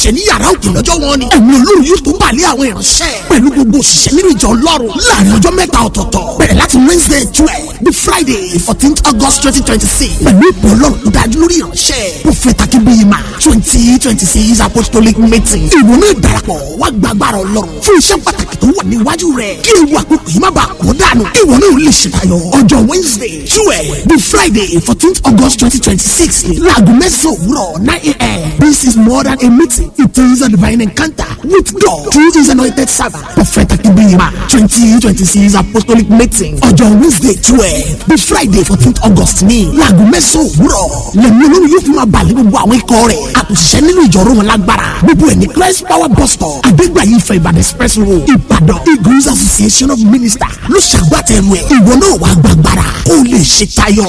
ṣe ní yàrá òkè lọ́jọ́ wọn ni ẹ̀mí olórí yóò tó balẹ̀ àwọn ìránṣẹ́ pẹ̀lú gbogbo òṣìṣẹ́ nínú ìjọ ọlọ́run láàrin ọjọ́ mẹ́ta ọ̀tọ̀ọ̀tọ̀ bẹ̀rẹ̀ láti wednesday twelve the friday fourteenth august twenty twenty six pẹ̀lú ìpè ọlọ́run tó dájú lórí ìránṣẹ́ prophet akínbíyìmá twenty twenty six apostolic meeting ìwọ náà darapọ̀ wá gbàgbára ọlọ́run fún iṣẹ́ pàtàkì tó wà níwájú rẹ̀ kí ewu àkókò yìí má bàa kó dànù ìwọ náà lè ṣètayọ ọjọ́ wednesday twelve the friday fourteenth august twenty twenty six ni láago mẹ́sàn-án òwúrọ̀ nine a.m. this is more than a meeting it is a divine encounter with god through his anointing servant prophet akínbíyìmá twenty twenty six apostolic meeting ọjọ́ wednesday twelve the friday fourteenth august ní láago mẹ́sàn-án òwúrọ̀ lẹ́nu olórí yóò fi máa balẹ̀ gbogbo àwọn ikọ̀ rẹ̀ àtúnṣiṣẹ́ nínú ìjọ̀rọ̀ wọn lágbára gbogbo ẹ̀ ní christ power bus stop adégbàyí ìfẹ́ ìbàdàn express road ìbàdàn eagles association of ministers ló ṣàgbàtẹ̀rù ẹ̀ ìwọ náà wàá gbàgbára kó o lè ṣe tayọ.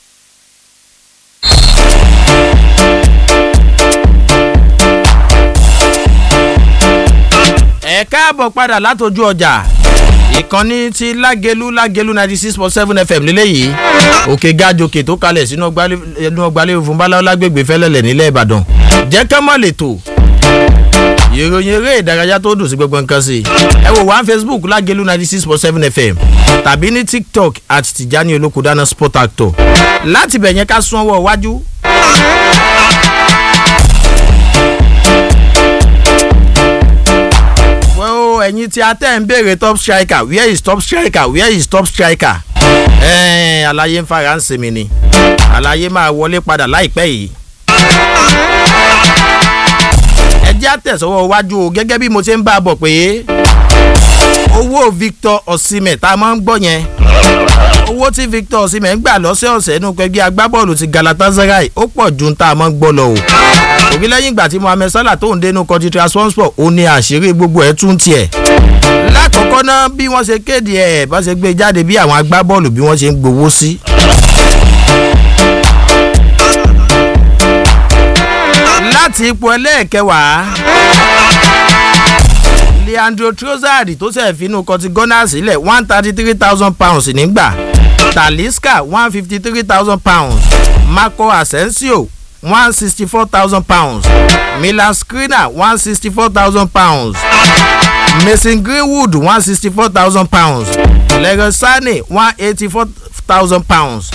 ẹ káàbọ̀ padà látọjú ọjà ìkànnì ti lágelu lágelu ninety six point seven fm lélẹ́yìí òkè gàjòkè tó kalẹ̀ sínú ọgbàlẹ̀ òfin báláwo lágbègbè fẹ́lẹ́lẹ̀ nílẹ̀ ìbàdàn jẹ́ ká má lè tò ìròyìn eré ìdárayá tó dùn sí gbogbo nǹkan sí ẹ wò wá facebook lágelu ninety six point seven fm tàbí ní tiktok àti tìjání olókùdáná sport actor láti bẹ̀ yẹn ká sún ọwọ́ iwájú ẹ̀yin tí a tẹ̀ ń béèrè top striker where is top striker where is top striker ẹ̀ẹ́n àlàyé ń fara ń sinmi ni àlàyé máa wọlé padà láìpẹ́ yìí. ẹ jẹ́ àtẹ̀sọ́wọ́ iwájú o gẹ́gẹ́ bí mo ṣe ń bá a bọ̀ pé owó victor osimhen tá a máa ń gbọ́ yẹn owó tí victor osimhen ń gbà lọ́sẹ̀ọ̀sẹ̀ nínú pẹ̀gbẹ́ agbábọ́ọ̀lù ti galatasaray ó pọ̀ ju tá a máa ń gbọ́ lọ o òbí lẹ́yìn ìgbà tí mohammed salah tó ń dénú kọjú transport ó ní àṣírí gbogbo ẹ̀ tún tiẹ̀ lákọ̀ọ́kọ́ náà bí wọ́n ṣe kéde ẹ̀ bá ṣe gbé jáde bí àwọn agbábọ́ọ̀lù bí wọ́n ṣe ń gbowó sí. láti ipò ẹlẹ́ẹ̀kẹwàá leandro trossard tó ṣẹ̀ finú kọtí ghana sílẹ̀ one thirty three thousand pounds nígbà talisca one fifty three thousand pounds marco asensio one sixty four thousand pounds milan skriniar one sixty four thousand pounds mason greenwood one sixty four thousand pounds leroy sane one eighty four thousand pounds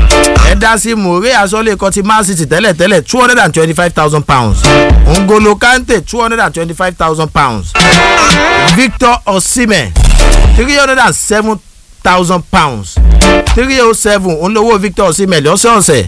edasi more asọ́lé kan ti man city tẹ́lẹ̀tẹ́lẹ̀ two hundred and twenty-five thousand pounds ngolo kante two hundred and twenty-five thousand pounds victor osimhen three hundred and seven thousand pounds three oh seven olówó victor osimhen lọ́sọ̀ọ̀sẹ̀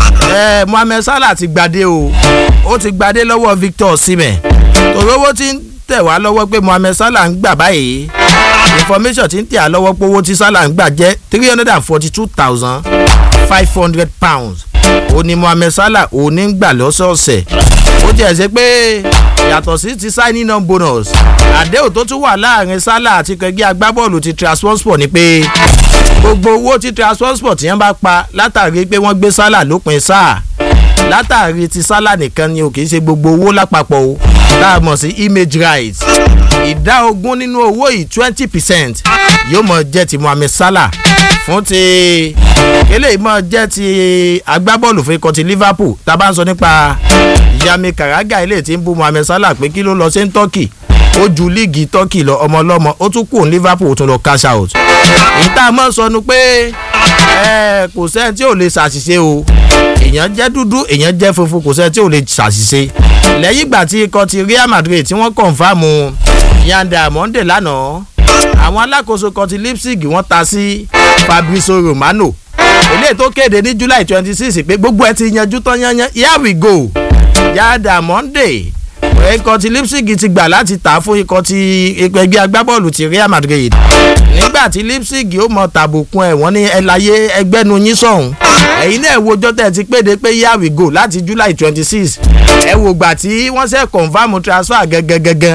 ẹ mohammed salah ti gbadé o ó ti gbadé lọ́wọ́ victor osimhen tòrówó ti ń tẹ̀ wá lọ́wọ́ pé mohammed salah ń gbà báyìí information ti ń tẹ̀ á lọ́wọ́ pé owó tí salah ń gbà jẹ́ three hundred and forty two thousand five hundred pounds ó ní mohammed salah ó ní ń gbà lọ́sọ̀ọ̀sẹ̀ ó jẹ́ ṣe pé yàtọ̀ sí ti signing on bonus àdéhùn tó tún wà láàrin salah àti kẹgbẹ́ agbábọ́ọ̀lù ti transport ni pé gbogbo owó tí transport yẹn bá pa látàrí pé wọ́n gbé salah lópin sáà látàrí ti salah nìkan ni o kì í ṣe gbogbo owó lápapọ̀ o tá a mọ̀ sí image rights ìdá ogún nínú owó yìí twenty percent yóò mọ̀ jẹ́ ti mohammed salah fún ti eléyìí mọ̀ jẹ́ ti agbábọ́ọ̀lù fún ikọ̀ ti liverpool tá a bá ń sọ nípa yami karaga eléyìí tí ń bú mohammed salah pé kí ló lọ sí turkey ó ju líìgì turkey lọ ọmọ ọlọ́mọ ó tún kù ní liverpool ó tún lọ cash out ìta mọ̀ sọnù pé kò sẹ́ni tí ò lè ṣàṣìṣe o èèyàn jẹ́ dúdú èèyàn jẹ́ funfun kò sẹ́ni tí ò lè ṣàṣìṣe lẹ́yìn ìgbà tí ikọ̀ ti real madrid tí wọ́n kọ̀ǹfàmù yanda monde lánàá àwọn alákòóso kan ti leipzig wọ́n ta sí fabrizio romano eléyìí tó kéde ní july twenty six pé gbogbo ẹ ti yanjú tán yányán here we go yanda monde ikọ̀ ti leipzig ti gbà láti tà fún ikọ̀ ti ẹgbẹ́ agbábọ́ọ̀lù ti real madrid nígbà tí leipzig ó mọ tàbùkún ẹ̀ wọ́n ní ẹláyé ẹgbẹ́nu yín sọ̀hún ẹ̀yin náà wojọ́ tẹ̀ ti péde pé here we go láti july twenty six ẹ wò gbà tí wọ́n ṣe confam transfer gẹ́gẹ́gẹ́gẹ́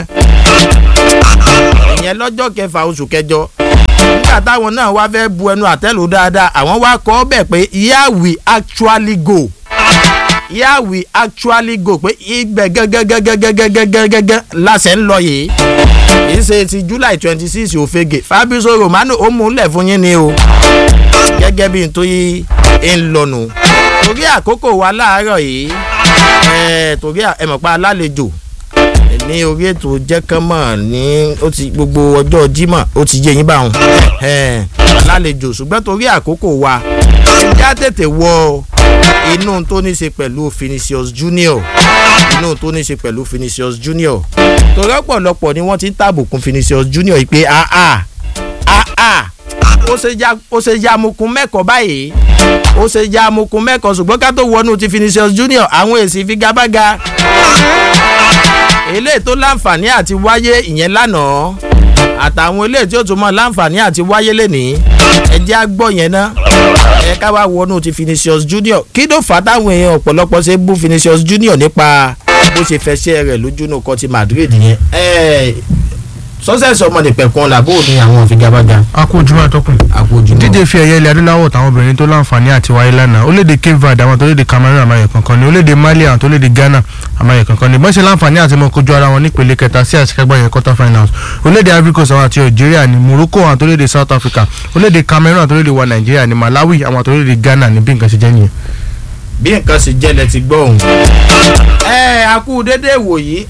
ìyẹn lọ́jọ́ kẹfà oṣù kẹjọ nígbà táwọn náà wá fẹ́ bu ẹnu àtẹ́lù dáadáa àwọn wá kọ́ ọ́ bẹ̀ pé here we actually go here we actually go pé ibẹ̀ gẹ́gẹ́gẹ́gẹ́gẹ́gẹ́gẹ́gẹ́ láṣẹ ń lọ yìí kì í ṣe ti july twenty six òfegè fabrizio romano ó mú un lẹ̀ fún yín ni o gẹ́gẹ́ bí n tó yí ń lọ́nu torí àkókò wa láàárọ̀ yìí torí ẹ mọ̀ pa alálejò ní orí ètò jẹ́kánmọ̀ ní ó ti gbogbo ọjọ́ jímọ̀ ó ti yé yín báwọn lálejò ṣùgbọ́n torí àkókò wa ẹja tètè wọ inú tó ní ṣe pẹ̀lú Vinicius Junior inú tó ní ṣe pẹ̀lú Vinicius Junior torí ọ̀pọ̀lọpọ̀ ni wọ́n ti ń tàbùkù Vinicius Junior yìí pé àà àà ó ṣe ya amukun mẹ́kọ̀ọ́ báyìí ó ṣe ya amukun mẹ́kọ̀ọ́ ṣùgbọ́n ká tó wọnú ti Vinicius Junior àwọn èsì ìfigagbága eléyìí tó láǹfààní àti wáyé ìyẹn lánàá àtàwọn eléyìí tí ó tún mọ láǹfààní àti wáyé lénìí ẹ jẹ́ á gbọ́ yẹn ná ẹ ká wá wọnú ti Vinicius Junior kí ló fà á táwọn èèyàn ọ̀pọ̀lọpọ̀ ṣe bú Vinicius Junior nípa bó ṣe fẹsẹ̀ rẹ̀ lójúnú kan ti Madrid yẹn sọ́sẹ̀sì ọmọ nìpẹ̀kun làbó ni àwọn òfigagbága. a kú ojúmọ́ àtọkùn. a kú ojúmọ́. dídé fi ẹ̀yẹ ilẹ̀ adúláwọ̀ táwọn obìnrin tó láǹfààní àti wáyé lánàá orílẹ̀-èdè Cape Verde àwọn tó léde Cameroon àmàyẹ kankan ni orílẹ̀-èdè Mali àwọn tó léde Ghana àmàyẹ kankan ni bọ́n ṣe láǹfààní àti mọ kojú ara wọn nípele kẹta sí àṣekágbá yẹn quarter finals orílẹ̀-èdè Ivory Coast àwọn àti Algeria ni Morocco àwọn tó léde South Africa orílẹ̀-èdè Cameroon àwọn tó léde wa Nàìjíríà ni Malawi àwọn tó léde Ghana ni bí nǹkan ṣe jẹ́ nìyẹn. bí nǹkan ṣe jẹ́ lẹ ti gbọ́ òun. ẹ a kú dédé wòyí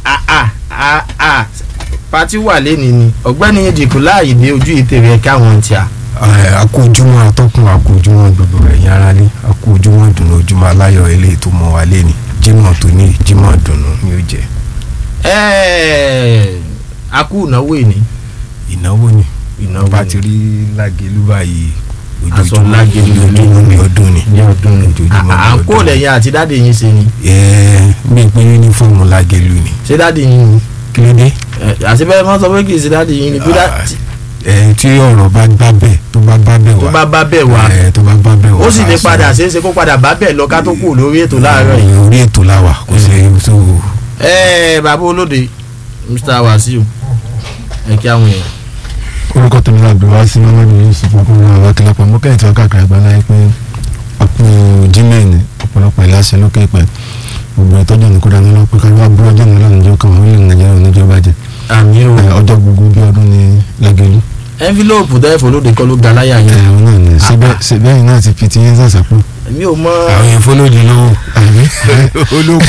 pati wà lẹ́ni ni ọ̀gbẹ́ni ìdìkú láàyè dé ojú ìtẹ̀rẹ̀ ẹ̀ka àwọn ti à. akójúmọ́ atọ́kùn akójúmọ́ gbogbo ẹ̀yin ara ní akójúmọ́ dùnú ojúmọ́ aláyọ̀ eléyìí tó mọ́ wa lẹ́ni jímọ̀ tó ní jímọ̀ dùnú ni ó jẹ́. a kú ìnáwó ìní. ìnáwó ni ìnáwó bá ti rí lágẹ̀lú báyìí aṣọ lágẹ̀lú ojoojúmọ́ ní ọdún ni ní ọdún ni ojoojúmọ́ à ń kó lẹ́yìn àti dáàdì yín ṣe ni. ẹ̀ẹ́ mi pé ní fọ́ọ̀mù lágẹ̀lú ni. ṣé dáàdì yín ni kí ló dé. àti bẹ́ẹ̀ mọ́ sọ pé kì í ṣe dáàdì yín ni bí dáàdì. ẹ tí ọ̀rọ̀ bá bá bẹ̀ tó bá bá bẹ̀ wá tó bá bá bẹ̀ wá ẹ tó bá bá bẹ̀ wá ó sì lè padà ṣeé ṣe kó padà bá bẹ̀ lọ ká tó kù lórí ètò láàárọ̀ yìí. orí ètò láwà kò sí tó. ẹ bàbá olóde Mr. Wasiu ẹ kí àwọn èèyàn. orúkọ tèmi náà bí wá sí mọ́mọ́dé yìí sí fún ọkùnrin àwọn akẹ́lẹ́pọ̀ mọ́ kẹ́yìn tí wọ́n káàkiri àgbáńlá yìí pé àpò jímẹ̀ẹ́nì ọ̀pọ̀lọpọ̀ ìlàsẹ̀ lókè pẹ̀ gbogbo ìtọ́jú ní kódà nínú pé káwá bú ọjọ́ náà lọ́nà kan wọ́n lè nàìjíríà oníjọ́ bàjẹ́ àmì o ọjọ́ gbogbo bí ọdún ní lágẹ̀lú. envelope tẹ́ olóde kọ́ ló ga láyà ẹ̀ yín. ọ̀ náà ní síbẹ̀ yìí náà ti fi ti yín sàṣàpọ̀. èmi ò mọ. àwọn yẹn fọlọ́ọ̀dì lọ́wọ́ olóko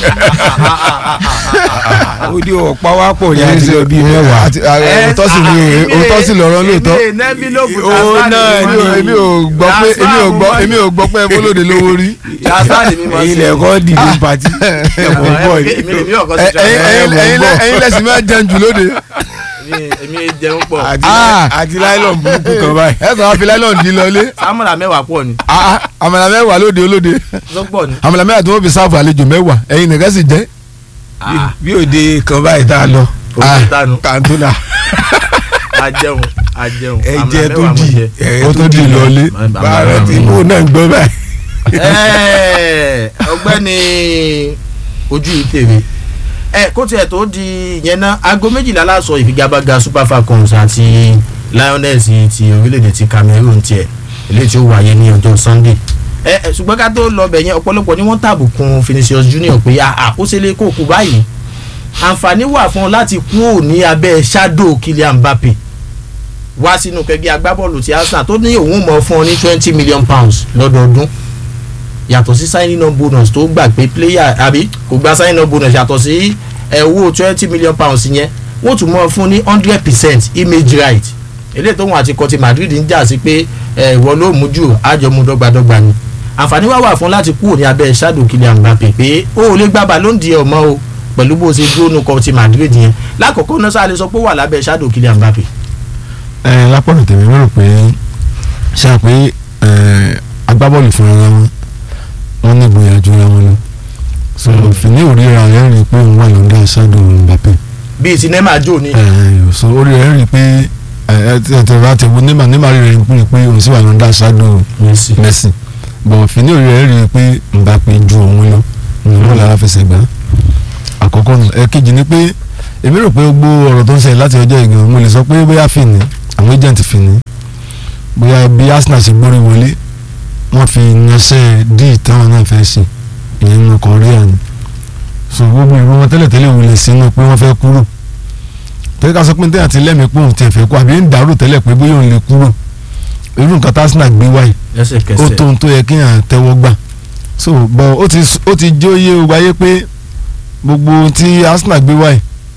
ó ní ọ̀pá wá pọ̀ ní àti lọ bíi mẹ́wàá. òótọ́ sì ni òótọ́ sì lọ́rọ́ lóòótọ́. èmi ní envelope Ó náà èmi ò- èmi ò gbọ́ pé èmi ò gbọ́ èmi ò gbọ́ pé fọlọ́dẹ lówó rí. yasani mi ma èyí lẹ̀kọ́ dìbò pàtí ẹ̀kọ́ bọ̀ yìí. èmi lèmi ọkọ sí Ẹ- ẹ̀yin ẹ̀yin- ẹ̀yin lẹ- ẹ̀yin lẹ́sìn máa jẹun jù lóde. èmi jẹun pọ̀ àti Ah. àti láìlọ́n burúkú kan báyìí. ẹ sọ wá fi láìlọ́ọ̀n dín lọlé. sámúlà mẹ́wàá pọ̀ ni Ah, ah, àmàlà mẹ́wàá lóde olóde ló pọ̀ ni. àmàlà mẹ́wàá tí wọ́n fi sáàfù àlejò mẹ́wàá ẹ̀yin nìkan sì jẹ́. Ah, bí òde kan báyìí tá a lọ. òkè tánu kàńtólà a jẹun a jẹun ẹ̀jẹ̀ àmàlà tó mẹ́wàá mo di jẹ. ẹ̀jẹ̀ ó tó di lọlé. bàárẹ̀ tí mo náà ń gbọ́ báyìí. Ẹ́ẹ̀, ọ̀gbẹ́ni ojú ìtèrè ẹ kó tiẹ̀ tó di yẹn náà aago méjìlá láṣọ ìfigagbága super falcons àti lioness ti orílẹ̀-èdè ti cameroon tiẹ̀ eléyìí tí ó wáyé ní ọjọ́ sunday ẹ ẹ ṣùgbọ́n ká tó lọ bẹ̀ yẹn ọ̀pọ̀lọpọ̀ ni wọ́n tàbùkùn Vinicius Junior pé àkóṣelé kò kú báyìí àǹfààní wà fún ọ láti kúrò ní abẹ́ shadow Kylian Mbappe wá sínú kẹgbẹ́ agbábọ́ọ̀lù ti Arsenal tó ní òun mọ̀ fún ọ ní twenty million pounds lọ́dọọdún yàtọ̀ sí signing on bonus tó gbà pé player àbí kò gba signing on bonus yàtọ̀ sí ẹ̀ owó twenty million pounds yẹn wọ́n tún mọ̀ fún ní hundred percent image right eléyìí tóun àti kọtí Madrid ń jà sí pé ẹ̀ ìwọ ló mú jù àjọmú dọ́gbadọ́gba ni àǹfààní wá wà fún láti kúrò ní abẹ́ shadow Kylian Mbappe pé ó ò lè gbá ballon d'or mọ́ o pẹ̀lú bó ṣe dúró nu kọtí Madrid yẹn lákòókò náà sáà lè sọ pé ó wà lábẹ́ shadow Kylian Mbappe. ẹ lápọ̀nà tèmi rò pé ṣe à pé ẹ, agbábọ́ọ̀lù fúnra wọn wọn ní ìgboyà ju ara wọn lọ so fìní òríra rẹ̀ rí i pé òun wà lọ́dọ̀ ṣáàdù Mbappe bíi ti neymar jò ní. ẹ, so orí rẹ̀ rí i pé ẹ ẹ tí ẹ tẹ̀wé àtẹ̀wé Neymar Neymar rí rẹ̀ rí i pé òun sì wà lọ́dọ̀ ṣáàdù Messi. Messi bọ̀ fìní òrí rẹ̀ rí i pé Mbappe ju òun lọ òun lára fẹsẹ̀ gbá àkọ́kọ́ nù ẹ̀kejì ni pé èmi rò pé gbogbo ọ̀rọ̀ tó ń ṣẹlẹ̀ láti ọjọ́ ìgbìmọ̀ mo lè sọ pé bóyá fìní àwọn agent fìní bóyá bí Arsenal ṣe gbórí wọlé wọ́n fi yanṣẹ́ díì táwọn náà fẹ́ ṣe ìyẹn nínú Korea ni so gbogbo ìrú wọn tẹ́lẹ̀tẹ́lẹ̀ wò lè sínú pé wọ́n fẹ́ kúrò tẹ́lẹ̀ ká sọ pé tẹ́lẹ̀ àti lẹ́mìí pé òun tiẹ̀ fẹ́ kú àbí ń dàrú tẹ́lẹ̀ pé bóyá òun lè kúrò irú nǹkan tí Arsenal gbé wáyé ó lẹ́sẹ̀kẹsẹ̀. tó ohun tó yẹ kí yàn tẹ́wọ́ gbà so bọ́ ó ti ó ti jó yé o wáyé pé gbogbo ohun tí Arsenal gbé wáyé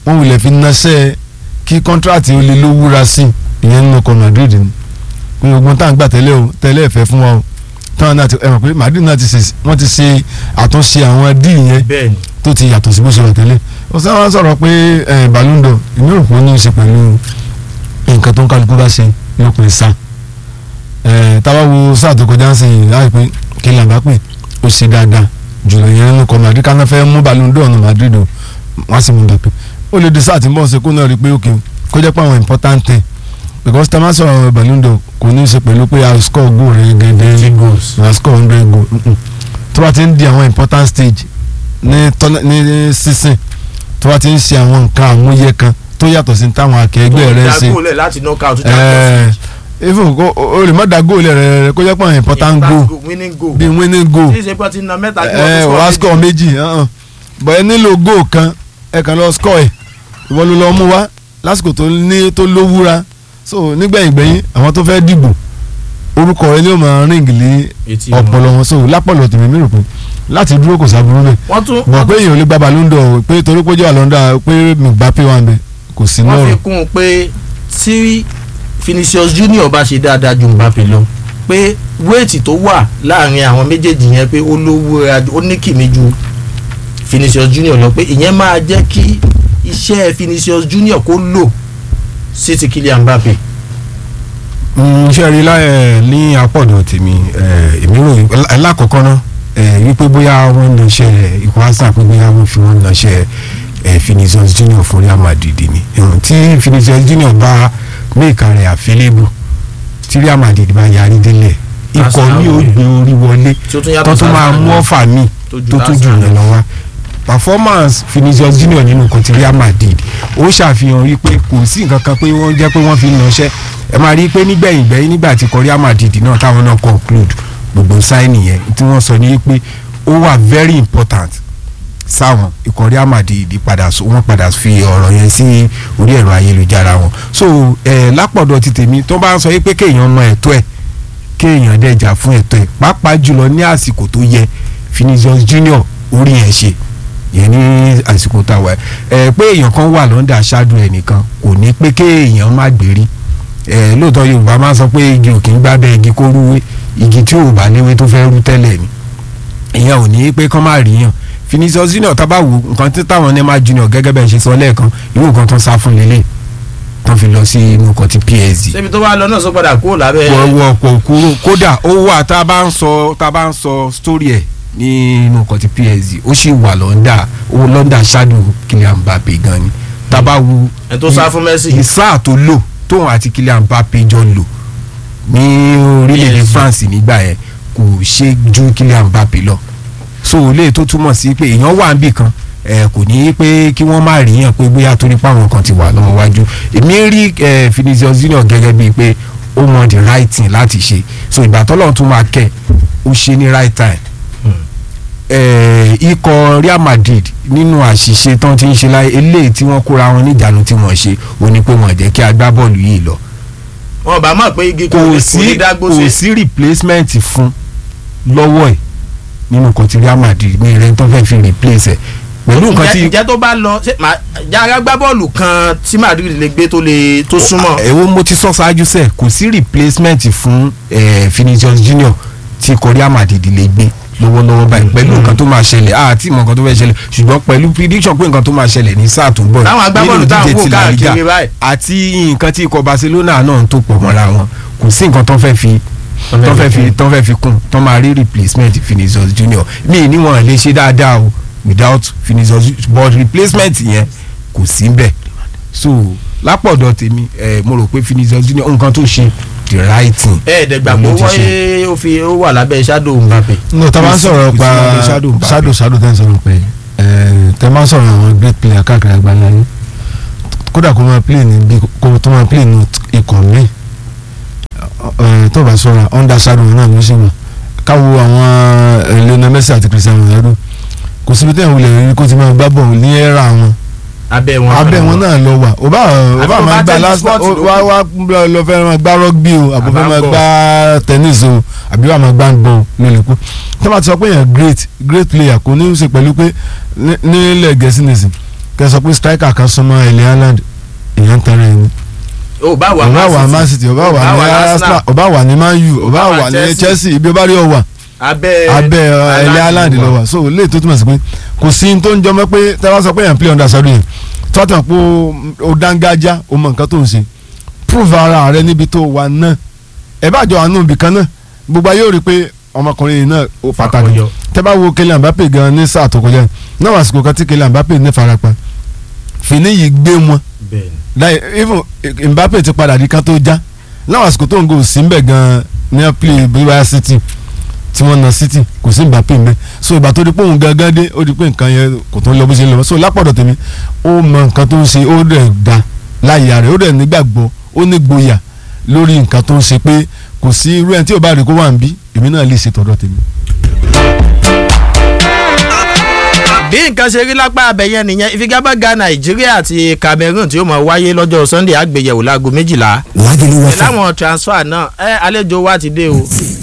wọ́n wulẹ̀ fi naṣẹ́ kí kọ́ńtrátì ó lè lówúra sí ìyẹn nínú ọkọ̀ Madrid ni pé ogun tá à ń gbà tẹ́lẹ̀ o tẹ́lẹ̀ ẹ̀fẹ́ fún wa o táwọn náà ti ẹ mọ̀ pé Madrid náà ti ṣe wọ́n ti ṣe àtúnṣe àwọn díì yẹn bẹ́ẹ̀ ni tó ti yàtọ̀ sí bó ṣe wà tẹ́lẹ̀ ó sọ wọn sọ̀rọ̀ pé ẹ Ballon d'Or èmi rò pé ó ní í ṣe pẹ̀lú nǹkan tó ń kálukú bá ṣe lópin sáà ẹ táwa wo sáà tó kọjá ń sìn láì pé kí n làbá pè ó ṣe dáadáa jùlọ yẹn nínú kọ Madrid káná fẹ́ mú Ballon d'Or ní Madrid o wọ́n á sì mú Mbappé ó lè di sáà tí ń bọ̀ ṣe kó náà rí i pé òkè kó jẹ́ pé àwọn important thing because tá a máa sọ̀rọ̀ Ballon d'Or kò ní í ṣe pẹ̀lú pé a score goal rẹ̀ gẹ́gẹ́ a score hundred goal mm-mm. tó bá ti ń di àwọn important stage ní tọ́lá ní sísìn tó bá ti ń ṣe àwọn nǹkan àmúyẹ kan tó yàtọ̀ sí táwọn akẹgbẹ́ rẹ̀ ṣe dagolẹ̀ láti knockout ẹ̀ẹ́ even kó o lè má da goal rẹ̀ rẹ̀ kó jẹ́ pé àwọn important goal winning goal bíi winning goal tí ìṣe pé ti na mẹ́ta kí ẹ wọ́n wàá tó score méjì hàn bọ̀ ẹ nílò goal kan ẹ kàn lọ score ẹ ìwọ ló lọ mú wá lásìkò tó ní tó lówúra so nígbẹ̀yìn gbẹ̀yìn àwọn tó fẹ́ dìbò orúkọ rẹ ni ó máa ríǹgì lé Etí wọn. ọpọlọ wọn so lápọ̀lọ̀ tèmi mi rò pé láti dúró kò sábúrú bẹ́ẹ̀ wọ́n tún bọ̀ pé èèyàn ò lè gba Ballon d'Or pé torí pé ó jẹ́ àlọ́ńdà pé Mbappé wà ń bẹ kò sí wọ́n náà fi kún un pé tí Vinicius Junior bá ṣe dáadáa ju Mbappe lọ pé wéètì tó wà láàrin àwọn méjèèjì yẹn pé ó lówó ra ó ní kìmí ju Vinicius Junior lọ pé ìyẹn máa jẹ́ kí iṣẹ́ Vinicius Junior kó lò sí ti Kylian Mbappe. iṣẹ́ rí láyẹ̀ ní apọ̀dọ̀ tèmi eh, èmi rò ẹ- lákọ̀ọ́kọ́ náà eh, wípé bóyá wọ́n ń ṣe ikọ̀ asa pé bóyá wọ́n fi wọ́n ń ṣe Vinicius Junior fún Real Madrid ni Eh, tí Vinicius Junior bá méèkà rẹ̀ àfẹ́lẹ́bù tí Real Madrid bá yarí délẹ̀ ikọ̀ Arsenal mi ò wọlé. gbé orí wọlé tí ó tún yàtọ̀ tó tún máa sáà mú náà. ọ̀fà mi Tó ju tó tún jù Arsenal yẹn lọ wá performance Vinicius Junior nínú kan ti Real Madrid ó ṣàfihàn wípé kò sí nǹkan kan pé wọ́n jẹ́ pé wọ́n fi ń lọ́ṣẹ́ ẹ máa rí i pé nígbẹ̀yìn gbẹ̀yìn nígbà tí kọ Real Madrid náà táwọn náà conclude gbogbo sáìnì yẹn tí wọ́n sọ ní pé ó wà very important sáwọn ikọ̀ Real Madrid padà so wọ́n padà fi ọ̀rọ̀ yẹn sí orí ẹ̀rọ ayélujára wọn so ẹ̀ lápọ̀dọ̀ ti tèmi tó bá ń sọ pé kéèyàn mọ ẹ̀tọ́ ẹ̀ kéèyàn dẹ̀jà fún ẹ̀tọ́ ẹ̀ pàápàá jùlọ ní àsìkò tó yẹ Vinicius Junior orí ẹ̀ ṣe yẹn ní àsìkò tá a wà ẹ pé èèyàn kan wà lọ́ndà ṣáájú ẹ̀ nìkan kò ní pé kéèyàn má gbérí ẹ lóòótọ́ Yorùbá máa ń sọ pé igi ò kì í gbábẹ́ igi kó rúwé igi tí ò bá léwé tó fẹ́ rú tẹ́lẹ̀ ni ìyẹn ò ní pé kán má ríyàn Vinicius Junior tábà wò nǹkan tí táwọn Neymar Junior gẹ́gẹ́ bẹ́ẹ̀ ṣe sọ lẹ́ẹ̀kan irú nǹkan tó ń sá fún lélẹ̀ tán fi lọ sí inú nǹkan ti PSG ṣébi tó bá lọ náà sọ padà kúrò lábẹ́ wọ pọ̀ kúrò kódà ó wà tá a bá ń sọ tá a bá ń sọ story ẹ̀ nínú nǹkan ti PSG ó sì wà lọ́ndà ó lọ́ndà shadow Kylian Mbappe gan ni tá a bá wu ẹni tó sá fún Messi ìsáà tó lò tóun àti Kylian Mbappe jọ lò ní orílẹ̀-èdè PSG. France nígbà yẹn kò ṣe ju Kylian Mbappe lọ so lè tó túmọ̀ sí pé èèyàn wà níbì kan ẹ kò ní í pé kí wọ́n má rí yàn pé bóyá torí páwọn kan ti wà lọ́wọ́ wájú èmi rí ẹ Vinicius Junior gẹ́gẹ́ bíi pé ó mọ the right thing láti ṣe so ìgbà tọ́lọ́run tún máa kẹ́ ó ṣe ní right time ẹ ikọ̀ Real Madrid nínú àṣìṣe tán ti ń ṣe láyé eléyìí tí wọ́n kóra wọn níjànú tí wọ́n ṣe ó ní pé wọ́n jẹ́ kí agbábọ́ọ̀lù yìí lọ wọn bá mọ̀ pé igi kò kò ní sí dágbó kò sí sí replacement fún lọ́wọ́ ẹ̀ nínú nǹkan tí Real Madrid ní rẹ̀ tó fẹ́ fi replace ẹ̀ pẹ̀lú nǹkan tí Ǹjẹ́- ǹjẹ́ tó bá lọ ṣé màá- jára gbá bọ́ọ̀lù kan tí Madrid lè gbé tó lè tó súnmọ́ ẹ̀wọ́ mo ti sọ ṣáájú sẹ̀ kò sí replacement fún eh, Vinicius Junior tí ikọ̀ Real Madrid lè gbé lọ́wọ́lọ́wọ́ báyìí pẹ̀lú nǹkan tó máa ṣẹlẹ̀ àti ìmọ̀ nǹkan tó fẹ́ ṣẹlẹ̀ ṣùgbọ́n pẹ̀lú prediction pé nǹkan tó máa ṣẹlẹ̀ ní sáà tó ń bọ̀ Táwọn agbábọ́ọ̀lù nínú táwọn ìdíje wò ti La Liga káàkiri báyìí. àti nǹkan tí ikọ̀ Barcelona náà ń tó pọ̀ mọ́ra wọn kò sí nǹkan tó fẹ́ fi tó fẹ́ fi tó fẹ́ fi kún tó máa rí replacement Vinicius Junior mi ní wọn lè ṣe dáadáa o without Vinicius Ju- but replacement yẹn kò sí bẹ́ẹ̀ so lápọ̀dọ̀ tèmi ẹ mo rò pé Vinicius Junior nǹkan tó ṣe the right thing ẹ̀ẹ́dẹ̀gbàgbọ́ ló ti ṣe. wọ́n ó fi ó wà lábẹ́ shadow Mbappe no tá a bá ń sọ̀rọ̀ Kò sí- pa kò sí shadow Mbappe. shadow shadow tẹ́ ń sọ̀rọ̀ pé tẹ́ máa ń sọ̀rọ̀ àwọn great player káàkiri àgbáńlá yín kódà kó máa play ní bí kó tó máa play ní ikọ̀ mi tó bá sọ̀rọ̀ under shadow náà ló ṣe wà káwo àwọn eh, Lionel Messi àti Cristiano Ronaldo kò síbi tẹ́ ìwúlẹ̀ rí kó ti máa gbá bọ̀ ní ẹ̀rà wọn abẹ́ wọn abẹ́ wọn náà lọ wà ó bá ó bá Àbí máa ó bá gbá tennis last sport ló wá wá lọ fẹ́ máa gbá rugby o àbò fẹ́ máa Àbá gbá tennis o àbí wà máa gbá handball ló lè kú tí wọ́n ti sọ pé yẹn great great player kò ní í ṣe pẹ̀lú pé ní- nílẹ̀ gẹ̀ẹ́sì nìsín kẹ́ sọ pé striker kan súnmọ́ ilẹ̀ Haaland èèyàn tẹ́rẹ̀ ẹni ó bá wà ọba wà Man City ọba wà ní Arsenal ọba wà ní Man U ọba wà wà ní Chelsea. Chelsea ibi ọba rí ọ wà abẹ́ abẹ́ ilẹ̀ Haaland lọ wà so lè tó túmọ̀ sí pé kò sí ní tó ń jọmọ́ pé tẹ́lá sọ pé yẹn play under sọ́dún yẹn tọ́tàn pé ó dángájá ó mọ nǹkan tó ń ṣe prove ara rẹ níbi tó wà náà ẹ bá jọ àánú ibì kan náà gbogbo ayé ò rí pé ọmọkùnrin yìí náà ó pàtàkì Fakọyọ. tẹ́ bá wo Kylian Mbappe gan ní sáà tó kọjá náà wà àsìkò kan tí Kylian Mbappe ní farapa fìní yìí gbé wọn bẹ́ẹ̀ láì even Mbappe ti padà di kan tó já láwọn àsìkò tó ń go sí mbẹ gan ní play bíwáyà City tí wọ́n na City kò sí Mbappe mbẹ so ìgbà tó di pé òun gangan dé ó di pé nǹkan yẹn kò tó ń lọ bó ṣe ń lọ so lápọ̀dọ̀ tèmi ó mọ nǹkan tó ń ṣe ó dẹ̀ da láyà rẹ̀ ó dẹ̀ nígbàgbọ́ ó ní gboyà lórí nǹkan tó ń ṣe pé kò sí irú ẹni tí ò bá rí kó wà ń bí èmi náà lè ṣe tọ̀dọ̀ tèmi. bí nǹkan ṣe rí lápá abẹ́yẹn nìyẹn ìfigagbága nàìjíríà àti cameroon tí ó mọ̀ wáyé lọ́jọ́ sunday àgbéyẹ̀wò láago méjìlá Lágẹ̀lú ẹ FM. láwọn transfer náà ẹ àlejò wa ti dé o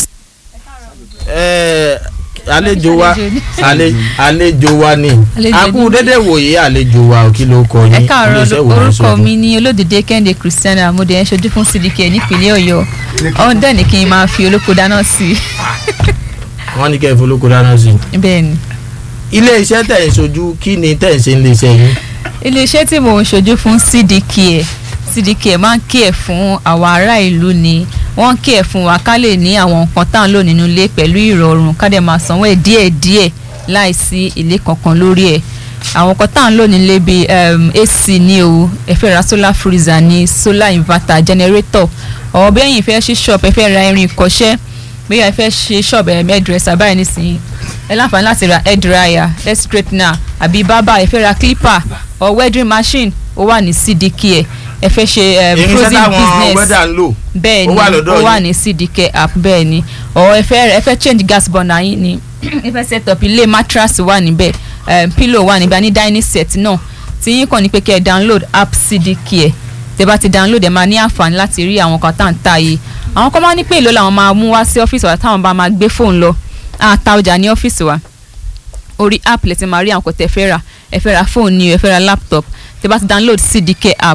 ẹ àlejò wa àle- àlejò wa ni Àlejò a kú ni. dédé wòye àlejò wa ò kí ló kọ yín ẹ káàárọ̀ iléeṣẹ́ wo ló ń orúkọ ṣojú? mi ní olódìdé kẹ́hìndé christiana amúdé ẹ̀ ń ṣojú fún cdk nípínlẹ̀ ọ̀yọ́ ọ̀hún dẹ̀ ní kí n máa fi olóko dáná sí wọ́n ní kẹ́ ẹ folókó dáná sí i bẹ́ẹ̀ ni. i iléeṣẹ́ tẹ̀ ń ṣojú kí ni tẹ̀ ń ṣe iléeṣẹ́ yín iléeṣẹ́ tí mò ń ṣojú fún cdk ẹ̀ cdk ẹ̀ máa ń kí ẹ̀ fún àwọn ará ìlú ni wọ́n ń kí ẹ̀ fún wa ká lè ní àwọn nǹkan tá à ń lò nínú ilé pẹ̀lú ìrọ̀rùn ká dẹ̀ máa sanwó ẹ̀ díẹ̀díẹ̀ láìsí ilé kankan lórí ẹ̀ àwọn nǹkan tá à ń lò nílé bíi um, ac ní o ẹ fẹ́ ra solar freezer ní solar inverter generator ọ̀ bẹ́ẹ̀ yìí fẹ́ ṣí shop ẹ fẹ́ ra irin ìkọ́ṣẹ́ bóyá ẹ fẹ́ ṣe shop ẹ̀ hairdresser báyìí nísìnyí ẹ láǹfààní láti ra hair dryer hair straightener àbí bábà ẹ fẹ́ ra clipper or wedding machine ó wà ní cdk ẹ ẹ fẹ́ ṣe um, irinṣẹ́ frozen táwọn business wẹ́dà ń lò bẹ́ẹ̀ ó ni wà lọ́dọ̀ ó wà yín. ní cdk app bẹ́ẹ̀ ni or ẹ fẹ́ ẹ fẹ́ change gas burner yín ni ẹ fẹ́ set up ilé mattress wà níbẹ̀ um, pillow wà níbẹ̀ ní dining set náà tí yín kàn ní pé kẹ́ ẹ download app cdk ẹ tẹ́ bá ti download ẹ máa ní àǹfààní láti rí àwọn kan tá à ń ta yìí àwọn kan máa ní pé èlò làwọn máa mú wá sí ọ́fíìsì wa táwọn bá máa gbé fóònù lọ àta ọjà ní ọ́fíìsì wa orí app lẹ ti máa rí àwọn kan tẹ́ fẹ́ rà ẹ fẹ́ ra fóònù ni o ẹ fẹ́ ra laptop tẹ́ bá ti download cdk app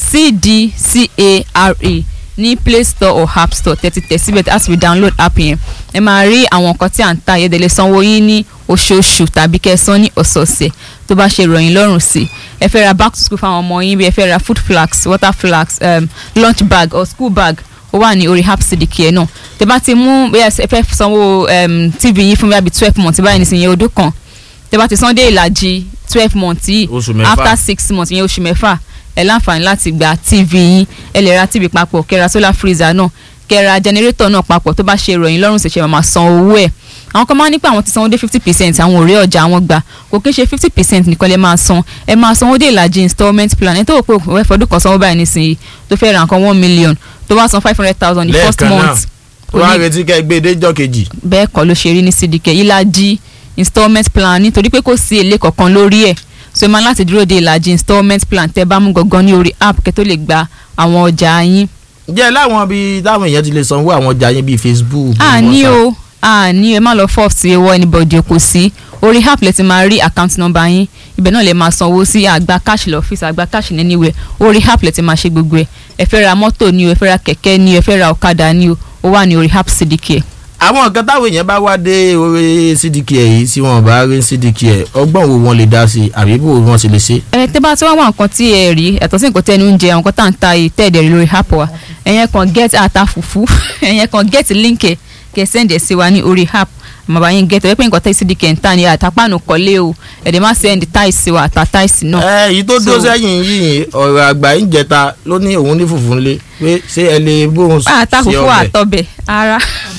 cdcare ní play store or app store tẹ́tí tẹ̀ síbẹ̀ tí a sì fi download app yẹn ẹ máa rí àwọn nǹkan tí à ń ta yẹn dẹ̀ lè sanwó yín ní oṣooṣù tàbí kẹsàn-án ní ọ̀sọ̀ọ̀sẹ̀ tó bá ṣe ròyìn lọ́rùn sí ẹ fẹ́ ra back to school fáwọn ọmọ yín bí ẹ fẹ́ ra food flags water flags um, lunch bag or school bag ó wà ní orí app cdk ẹ náà tẹ́ bá ti mú bóyá ẹ fẹ́ sanwó um, tv yín fún bíi twelve months báyìí nísìnyí ọdún kan tẹ́ bá ti san dé ìlàjì twelve months yìí Oṣù mẹ́fà. after six months yẹn oṣù mẹ́fà ẹ láǹfààní láti gba tv yín ẹ lè ra tv papọ̀ kẹ́ ra solar freezer náà kẹ́ ra generator náà papọ̀ tó bá ṣe ìròyìn lọ́rùn ṣẹ̀ṣẹ̀ máa san owó ẹ̀ àwọn kan máa ń ní pé àwọn ti sanwó dé fifty percent àwọn ò rí ọjà àwọn gbà kò kí n ṣe fifty percent nìkan lè máa san ẹ máa sanwó dé ìlàjì installment plan ẹ tó wò pé òwe fọdún kan sanwó báyìí nísìnyí tó fẹ́ ra nǹkan one million tó bá san five hundred thousand the first lẹ́ẹ̀kan náà month tó wá retí kẹ́ ẹ gbé e déjọ́ kejì bẹ́ẹ̀ kọ́ ló ṣe rí ní cdk ìlàjì installment plan nítorí pé kò sí èlé kankan lórí ẹ̀ so ẹ máa láti dúró de ìlàjì installment plan tẹ́ bá mú gangan ní orí app kẹ́ tó lè gba àwọn ọjà yín. jẹ́ láwọn bíi táwọn èèyàn ti lè sanwó àwọn ọjà yín bíi facebook bíi a ní WhatsApp. o a ní ẹ má lọ fọ́ọ̀f sí ewọ́ anybody kò sí orí app lẹ ti máa rí account number yín ibẹ̀ náà lè máa sanwó sí àgbà cash lọ́fíìsì àgbà cash ní anywhere orí app lẹ ti máa ṣe gbogbo ẹ̀ ẹ fẹ́ ra mọ́tò ni o ẹ fẹ́ ra kẹ̀kẹ́ ni o ẹ fẹ́ ra ọ̀kadà ni o ó wà ní orí app cdk. àwọn nǹkan táwọn èèyàn bá wá dé orí cdk yìí tí wọn bá rí cdk ọgbọ́n wo wọn lè dá sí i àbí bó wọn sì lè ṣe. ẹ tẹ́ bá tí wọ́n wá nǹkan tí ẹ rí ẹ̀tọ́ sí nǹkan tẹ́nu ń jẹ àwọn nǹkan tá à ń ta yìí tẹ́ ẹ̀dẹ̀ rí lórí app wa ẹ̀yẹn kan get ata fùfú ẹ̀yẹn kan get link ẹ̀ kẹ́ send ẹ̀ sí wa ní orí app àmọ́ bá yín get ẹ̀ pé nǹkan tẹ́ cdk ń tà ní àtàpánu kọ́lé o ẹ̀dẹ̀ má send tiles sí wa àtà tiles náà. ẹ èyí tó dó So- sẹ́yìn yìí ọ̀rọ̀ àgbà ń jẹta ló ní òun ní fùfú ńlé pé ṣé ẹ lè bóun àtà sí fùfú ọbẹ̀. àtọbẹ̀ ara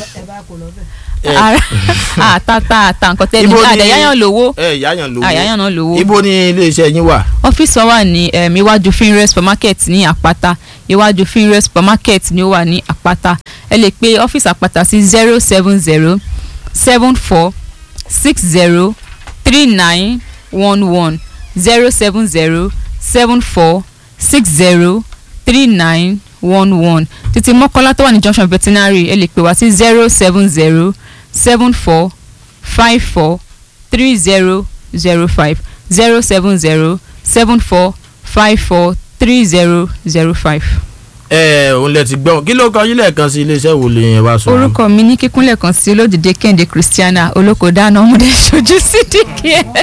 Ẹ- ara àtàtà àtà nǹkan tẹ́ ní Ibo ni- àdẹ̀yáyàn lówó ẹ yáyàn lówó àyáyàn náà lówó. ibo ni iléeṣẹ́ yín wà. ọ́fíìsì wa wà ní um, iwájú finre supermarket ní àpáta iwájú finre supermarket ni ó wà ní àpáta ẹ lè pe ọ́fíìsì àpáta sí zero seven zero seven four six zero three nine one one zero seven zero seven four six zero three nine one one títí mọ́kànlá tó wà ní junction veterinary ẹ lè pè wá sí zero seven zero seven four five four three zero zero five zero seven zero seven four five four three zero zero five. ẹ òun lẹ ti gbọ́ kí ló kọ yín lẹ́ẹ̀kan sí iléeṣẹ́ wo lè yẹn wá sọ. orúkọ mi ní kíkúnlẹ̀ kan sí olódìdé kẹ́hìndé christiana olóko dáná ọmọdé ṣojú sídìkì ẹ̀.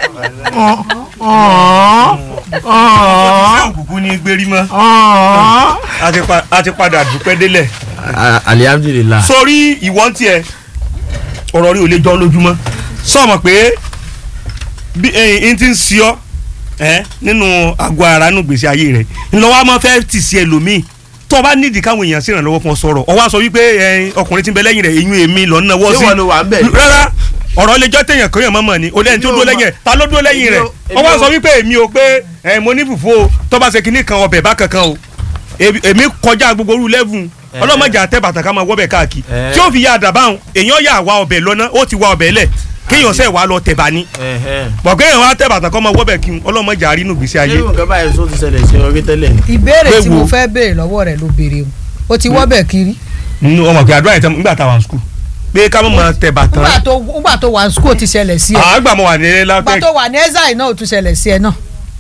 ṣé òkùnkùn ní gbérí mọ́ a ti pa- a ti padà dúpẹ́ délẹ̀. alihamdulilah. sórí ìwọ́n tiẹ̀ ọ̀rọ̀ rí ò lè jọ lójúmọ́ sọ̀mọ̀ pé bí ẹyin ti ń sí ọ ẹ nínú àgọ́ ara nínú gbèsè ayé rẹ̀ ńlọ́wọ́ a máa fẹ́ tì sí ẹlòmíì tó o bá nídìí káwọn èèyàn ṣèrànlọ́wọ́ fún ọ sọ̀rọ̀ ọ wá sọ wípé ẹyin ọkùnrin tí ń bẹ lẹ́yìn rẹ̀ eyín èmi lọ ń náwó ṣé sí wọn ló wà ń bẹ̀? rárá ọ̀rọ̀ lè jọ́ téèyàn kéèyàn mọ́mọ́ ni o lẹ́yìn tó Èmi ò dúró mọ̀. lẹ́yìn rẹ̀ ta ló dúró lẹ́yìn Èmi rẹ̀ ò- ọ wá èmi ò- sọ wípé èmi ò pé ẹ mo ní fùfú o tó bá ṣe kinní kan ọbẹ̀ bá kankan o èmi èmi kọjá gbogbo orú lẹ́fù ọlọ́mọdé àtẹ bàtà ká máa wọ́bẹ̀ káàkiri Eh. tí ó fi yá àdàbáhùn èèyàn yà wá ọbẹ̀ lọ́nà ó ti wá ọbẹ̀ lẹ̀ kéèyàn sẹ́ wàá lọ tẹ̀bà ni bọ̀ kéèyàn wá tẹ̀ bàtà kọ́ máa wọ́bẹ̀ kí n ọlọ́mọdé àrínú gbèsè ayé ṣé nǹkan báyìí tó ti ṣẹlẹ̀ sí orí tẹ́lẹ̀ ni. ìbéèrè tí Pé wo? mo fẹ́ béèrè lọ́wọ́ rẹ̀ ló béèrè o o ti wọ́bẹ̀ kiri nínú ọmọ pé àdúrà yẹn nígbà táwọn skul pé ká má máa tẹ̀ bàtà nígbà tó nígbà tó wà ní school ti ṣẹlẹ̀ sí ẹ àgbà mọ̀ wà ní nígbà lápẹ́ tó wà ní ẹ́sà náà ó tún ṣẹlẹ̀ sí ẹ náà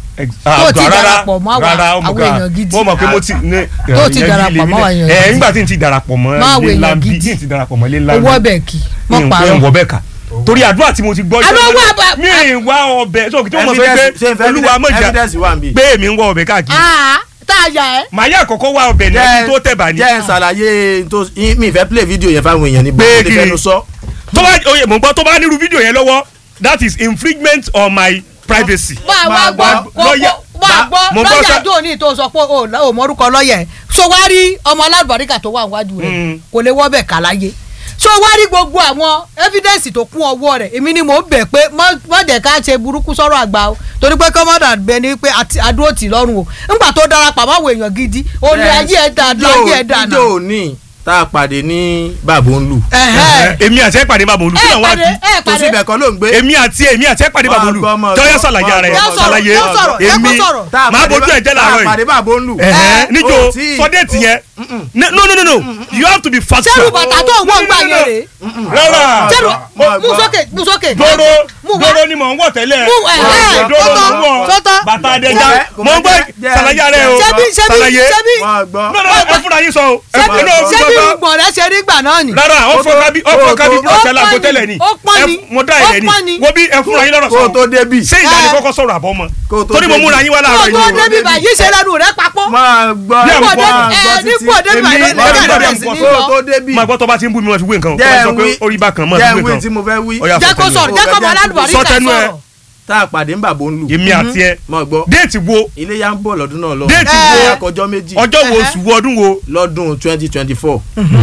tó ti darapọ̀ mọ́ àwọn- àwọn èèyàn gidi. mo mọ̀ pé mo ti ní Tó ti darapọ̀ mọ́ àwọn èèyàn ẹ̀ gidi. nígbà tí n ti darapọ̀ mọ́ Mọ́ àwọn ilé èèyàn lambi gidi. tí n ti darapọ̀ mọ́ ilé o lambi wọ́bẹ̀ kí mọ́ mi ò parọ́ wọ bẹ́ẹ̀ kà torí àdúrà tí mo ti gbọ́ Àlọ́ yìí wà bá- mi ì wá ọbẹ̀ so kí tí mo sọ pé Evidence- ṣé n fẹ́ olúwa mọ̀jà evidence wà ń bí. pé èmi ń wọ ọbẹ̀ káàkiri aa tá a yà ẹ́ màá yà kọ́kọ́ wá ọbẹ̀ ní ẹni tó tẹ̀ bá ní. jẹ́ ẹ ṣàlàyé tó mi fẹ́ play video yẹn fáwọn èèyàn ní Pé bọ́ọ̀lù kí ni? fẹ́nu sọ. tó bá oye mò ń gbọ́ tó bá nírú fídíò yẹn lọ́wọ́ that is infringement on my privacy. bá a wá gbọ́ kó lọ́yà- kó bá a mo gbọ́ gbọ́ lọ́yà sá- tó ní tó sọ pé o ò mọ́rúkọ lọ́yà ẹ̀ so wá rí ọmọ alábàríkà tó wà níwájú rẹ̀ Mm. kò lè wọ́bẹ̀ kà láyé so wá rí gbogbo àwọn evidence tó kún ọwọ́ rẹ̀ èmi ni mò ń bẹ̀ pé má jẹ́ ká ṣe burúkú sọ̀rọ̀ àgbà o torí pé kọ́mọ́dà bẹ ni pé àti- àdúró tì lọ́rùn o ńgbà tó darapọ̀ máwọn èèyàn gidi ó ní ayé ẹ̀ dà ayé ẹ̀ dà náà ijó ní tá a pàdé ní bàbá ń lù. ẹ̀hẹ́. èmi àti ẹ pàdé bàbá olú kí ẹ ló wá pàdé bí ẹ tó pàdé síbẹ̀ kan ló ń gbé. èmi àti èmi àti ẹ pàdé bàbá olú Máa gbọ́, máa tọ́yọ́ gbọ́, sàlàyé máa ara ẹ gbọ́. Yóò sọ̀rọ̀, sàlàyé yóò sọ̀rọ̀, ẹ kó èmi sọ̀rọ̀. tá a máa pàdé bójú ẹ jẹ́ tá a làárọ̀ pàdé yìí bàbá ń lù. ẹ̀hẹ́ níjó ó tí- sọ déètì yẹn no no no no you have to be factual. sẹ́rù bàtà tó ń wọ̀ ń gbà yẹn rèé rárá sẹ́rù máa mú gbọ́. sókè mú sókè. dóró mú wá. dóró ni mò ń wọ̀ tẹ́lẹ̀ Mú, ẹ̀hẹ́, dóró sọ́tọ̀, mò ń wọ̀ sọ́tọ̀. bàtà àdéjà Kò mò ń gbọ́ jẹ́- jẹ́- sàlàyé ara ẹ o ṣebí ṣebí sàlàyé ṣebí máa gbọ́. no no ẹ fúnra yín sọ o ẹ ṣebí fúnra yín ṣebí sọ ìgbọ̀n rẹ ṣe rí gbà náà ni. rárá ó fọ kábí ó fọ kábí bí ó ọ̀sẹ̀ lágbo pọ́n ni, tẹ́lẹ̀ ni ó pọ́n ẹ ni, mo dá ó ilẹ̀ pọ́n ni. ni wo bí ẹ fúnra yín lọ́rọ̀ kó o sọ tó débì. ṣé ìyá ni Ẹ. kọ́kọ́ sọ̀rọ̀ àbọ̀ mọ́ Kó o tó torí mo débi. múra yín wá kó láàárọ̀ tó yìí o. débi báyìí ṣe lẹ́nu rẹ papọ̀. máa gbọ́ Bí Nípò àmọ́ débi máa ẹ gbọ́ títí. nípò débi Èmi- báyìí èmi lọ́dọ̀ gbọ́dọ̀ bẹ̀rẹ̀ mú sí kọ́ ní kó o lọ. tó débì. máa gbọ́ tó bá ti ń bú mi máa fi wé nǹkan o tó bá jẹ́ sọ ń pé wí orí bá kan máa fi jẹ́ wé ń wí nǹkan tí mo fẹ́ wí. Ó yá, jẹ́ kó sọ sọ̀rọ̀ jẹ́ kó ọmọ aládùbárí Sọ kà tẹnu ẹ. sọ̀rọ̀. tá a pàdé ń bàbá ń lù. èmi àti ẹ máa gbọ́ déètì wo iléyà ń bọ̀ lọ́dún náà lọ. Déètì wo? iléyà kọjọ́ méjì ọjọ́ wo oṣù wo ọdún wo lọ́dún twenty twenty four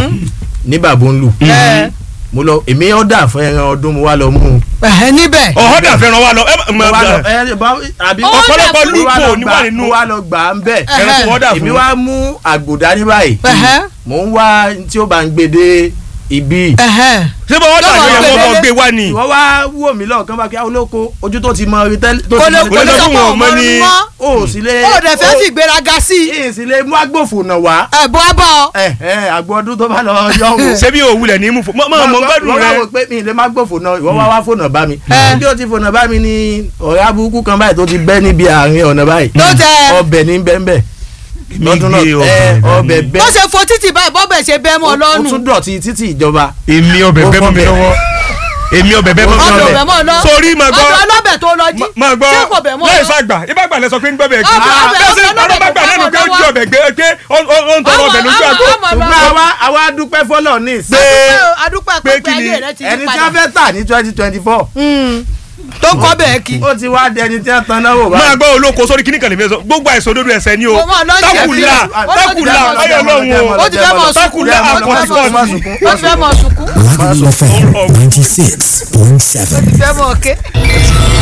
ní bàbá ń lù. Ẹ, mo lọ èmi ọ̀dà fún ẹran ọdún mo wá lọ mú un. ẹ̀hẹ́ níbẹ̀. ọ̀họ́dà fẹ́ràn wa lọ ẹ mo mọ̀ wá lọ ẹ ẹ bá àbí Ó ọ̀pọ̀lọpọ̀ dà fún- mo wá lọ lúpọ̀ ní gbà wà nínú mo wá lọ gbà ń bẹ̀. ẹran tí wọ́n dà èmi fún wá mú àgbòdá ní báyìí ẹ̀hẹ́ mò ń wá tí ó bá ń gbé dé ibi. ẹ̀hẹ́. ṣé bá wọ́n dà Lọ́wọ́ ní ẹ̀wọ̀n gbẹdẹdẹ. ọmọ gbé wá ni ìwọ wá wò mí lọ́ọ̀kan bá kí á olóko ojú tó ti mọ rí tẹ́lẹ̀ tó kò ti lè mọ kò rí lè Olójú sọ tẹ́lẹ̀ pé wọn òun mọ́ mọ́ ni- ni mọ́. ó sì lè ó dẹ̀ fẹ́ fi ìgbéraga sí i. ó sì lè mú agbófinró wá ẹ̀ bọ́ á bọ̀ ọ́. ẹ ẹ àgbo ọdún tó bá lọ yọ wò. ṣé bí òwúlẹ̀ ní mú fún mọ́ mọ́ gbẹ́dùn wọ́n wá rẹ wò pé mi lè má gbófònà ìwọ wá wá fònà bá mi. Ẹ. bí o ti fònà bá mi ni ọ̀rẹ́ aburúkú kan báyìí tó ti bẹ́ níbi àárín ọ̀nà báyìí. Tó tẹ. ọbẹ̀ ní bẹ́ńbẹ́. lọ́dún náà gbé ẹ ọbẹ̀ ọbẹ̀ dání. bẹ́. bó ṣe fo títì báyìí bọ́bẹ̀ ṣe bẹ́ mọ́ ó lọ́rùn. tún dọ̀tí títì ìjọba. èmi ọbẹ̀ Ó bẹ́ mọ́ mi fọ́bẹ̀. lọ́wọ́ èmi ọbẹ̀ bẹ́ mọ́ mi ọbẹ̀ lọ́wọ́ bẹ̀ mọ́ lọ. sórí máa gbọ́ ọbẹ̀ ọlọ́bẹ̀ tó lọ jí. máa gbọ́ ṣé kò bẹ̀ mọ́ láì lọ. sàgbà ibà gbà lẹ sọ pé ń gbọ́bẹ̀ kí Ọbẹ̀- ọbẹ̀- bẹ́ẹ̀ sì ọbẹ̀ ọ̀rọ̀ bá gbà ọlọ́bẹ̀ lẹ́nu pé ó tó jí lọ́wọ́. ọbẹ̀ gbé pé ó ó ó ń tọrọ ọbẹ̀ lójú àgbo Ọmọ- ọmọ- ṣùgbọ́n àwa àwa dúpẹ́ fọlọ́ ní ìsìn. pé adúpẹ́ pé pé kí ni ayé rẹ ti yí ẹni tí padà. wọ́n fẹ́ tà ní twenty twenty four. tó ń kọ́ bẹ́ẹ̀ kí. ó ti wá dẹni tí wọ́n tan náà wò máa báyìí. gbọ́ olóko sórí kíní kan lè fi sọ gbogbo àìsàn òdodo ẹ̀sẹ̀ ni o Mo máa lọ jẹ́ tákùlà bí- ó lọ tákùlà jẹ́ bí- ayọ̀ lọ́hùn o ó ti fẹ́ mọ̀ sunkún. tákùlà ó ti fẹ́ mọ̀ àkọ́síkọ́sí. sunkún. ó ti fẹ́ mọ̀ sunkún. Lagelu FM 96.7. ó ti fẹ́ mọ̀ ké.